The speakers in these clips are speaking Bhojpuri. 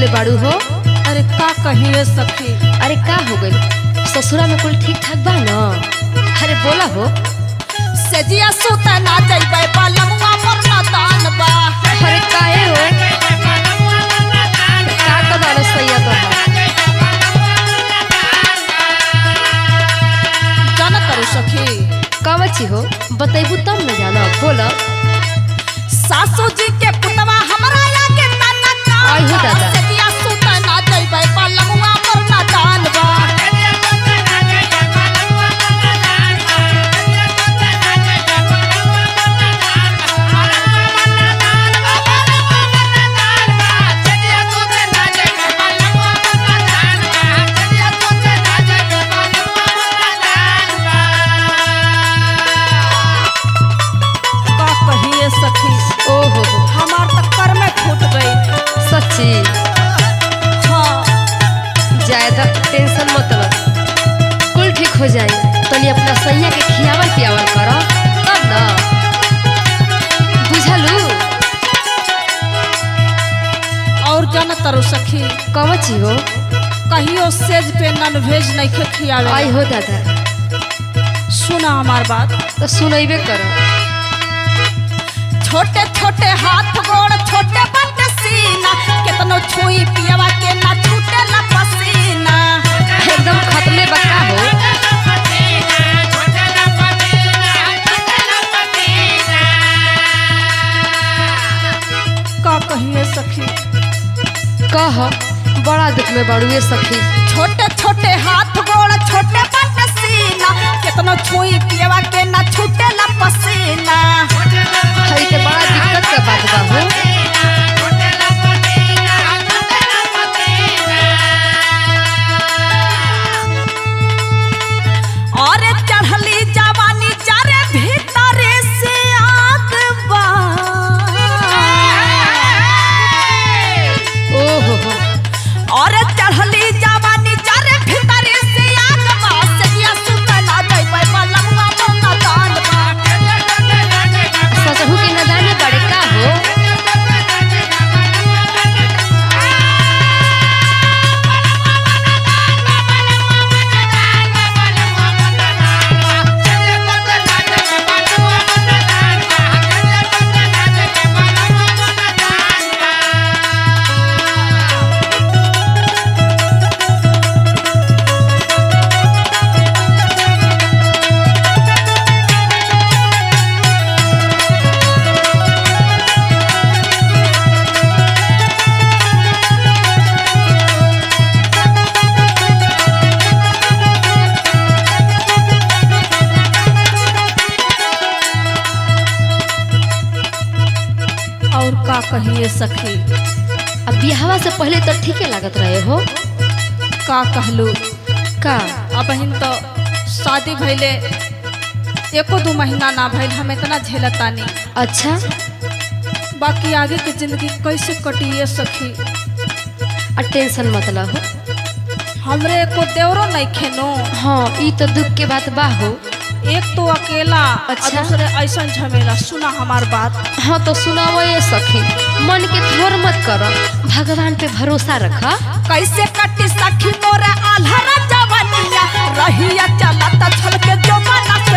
बाड़ू हो अरे का कहिए सखी अरे का हो गई ससुरा में कुल ठीक ठाक बा न अरे बोला हो सजिया सुता ना जइबै पलमुआ पर ना दान बा अरे काहे हो का कदाल सैया तो है जान करू सखी कावची हो बतैबू तब न जाना बोला सासू जी के पुतवा हमरा लागे तना का आई हो दादा। सजिया सुता ना जइबै पलमुआ पर ना दान बा का कहिए सखी ओ हो हो हमार तक कर में फूट गई सच्ची हाँ ज्यादा टेंशन मत लो कुल ठीक हो जाए तनी अपना सैया के खियावल पियावल करो तब न बुझलू और जान तरु सखी कवची हो कहियो सेज पे नन भेज नहीं खे खियावे आई हो दादा सुना हमार बात तो सुनैबे करो छोटे छोटे हाथ गोड़ छोटे बट सीना केतनो छुई पियवा के ना छूटे ला पसीना एकदम खत्मे बका हो का कहिए सखी कह बड़ा दुख में बाड़ुए सखी छोटे छोटे हाथ गोड़ छोटे बट सीना केतनो छुई पियवा के ना छूटे ला पसीना हई के बड़ा दिक्कत का बात बा हो और चढ़ली जवानी चारे भीतरे से आग बा ओ हो हो और चढ़ली जवानी चारे भीतरे से आग बा सजिया सुतला जइबै पलंगवा पर ना दान बा ससहू के नदाने बड़े का हो और का कहिए सखी अब बियाहवा से पहले तो ठीके लागत रहे हो का कहलू का अब हिन तो शादी भइले एको दो महीना ना भइल हम इतना झेलतानी अच्छा बाकी आगे की जिंदगी कैसे कटिए सखी आ टेंशन मत ला हो हमरे को देवरो नहीं खेनो हाँ ई तो दुख के बात बा हो एक तो अकेला अच्छा। अच्छा दूसरे ऐसा झमेला सुना हमार बात हाँ तो सुनावो ये सखी मन के थोर मत करो भगवान पे भरोसा रखा कैसे कटी सखी मोरे आल्हरा जवनिया रहिया चलता छल के जो मना से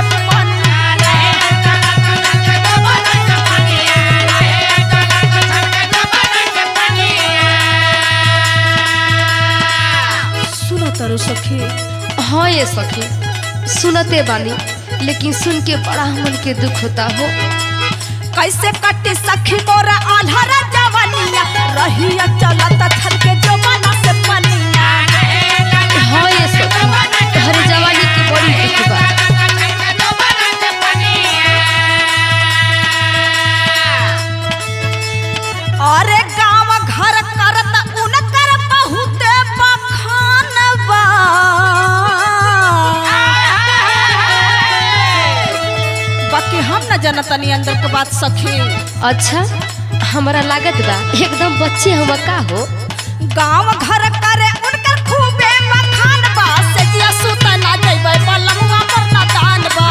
सुनो तरु सखी हाँ ये सखी सुनते बानी लेकिन सुन के बड़ा मन के दुख होता हो कैसे कटी सखी मोरे आल्हरा जवनिया रहिया चलता छल के जो मना से पनिया हाँ ये सखी हर जवानी की बड़ी दुख बा अरे गांव घर करत उनकर बहुते बखान बा बाकी हम न जनतनी अंदर के बात सखी अच्छा हमारा लागत बा एकदम बच्चे हम का हो गांव घर करे उनकर खूबे बखान बा सजिया सुता ना जइबै पलंगवा पर ना दान बा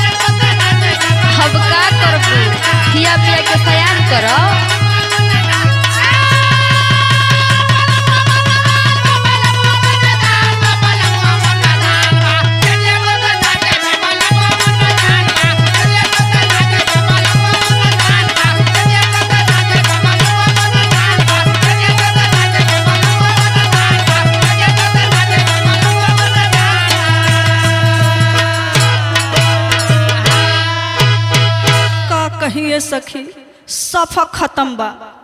अब का करबू खिया पिया के सयान कर सखी सफा खत्म बा